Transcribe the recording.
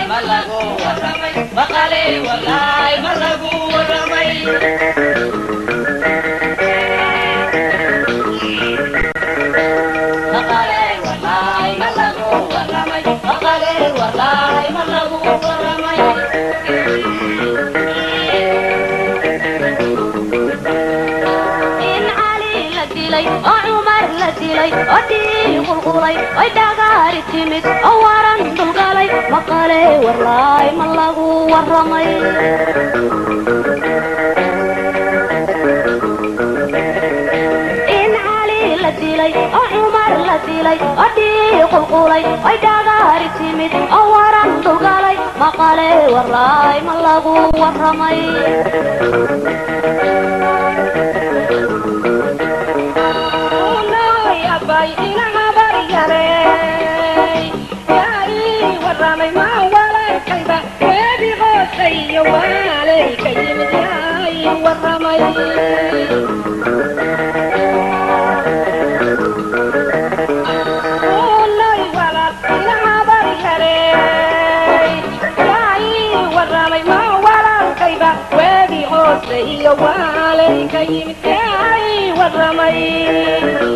malagu waramay maqale walaay malagu waramay maqale walaay malagu waramay maqale walaay malagu waramay in cali la dilay oo cumar la dilay oo dhiig qulqulay oy dhagaari timid oo waran dulgalay maqale warlaay ma lagu waramay in cali la dilay oo cumar la dilay oo dhiig qulqulay oy dhagaari timid oo waran dulgalay maqale warlaay ma lagu waramay iyo waalay ka yimid ay waramay